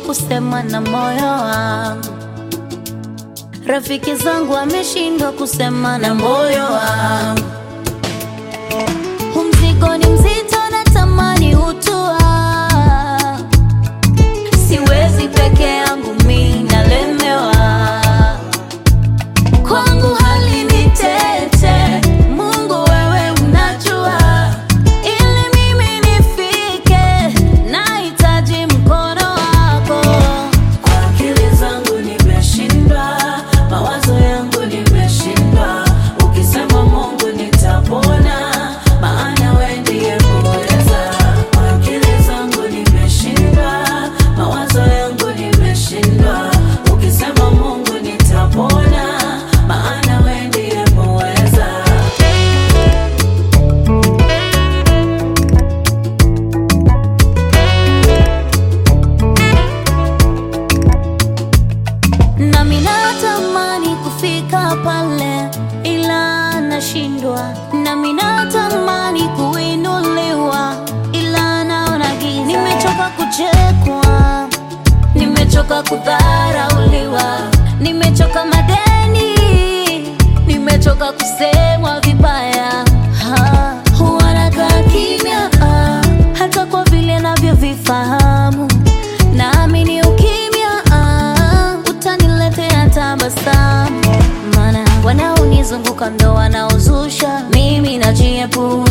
kusema na moyo wangu, rafiki zangu wameshindwa kusema na moyo wangu. Huu mzigo ni mzito, natamani utua, siwezi peke yangu, mi nalemewa kwangu hali ni tete. Mungu wewe unajua, ili mimi nifike, nahitaji mkono wako. Kwa akili zangu nimeshindwa, mawazo yangu nimeshindwa. Ukisema Mungu nitapona, maana wewe ndiye muweza. Kwa akili zangu nimeshindwa, mawazo yangu nimeshindwa. Ukisema Mungu nitapona, maana wewe ndiye muweza. Nami natamani kufika pale, ila nashindwa. Nami natamani kuinuliwa, ila naona giza. Nimechoka kuchekwa, nimechoka kudharauliwa, nimechoka madeni, nimechoka kusemwa vibaya. Ha, huwa nakaa kimya, ah, hata kwa vile navyovifahamu naamini ukimya ah, utaniletea tabasamu, maana wanaonizunguka ndo wanaozusha, mimi najiepusha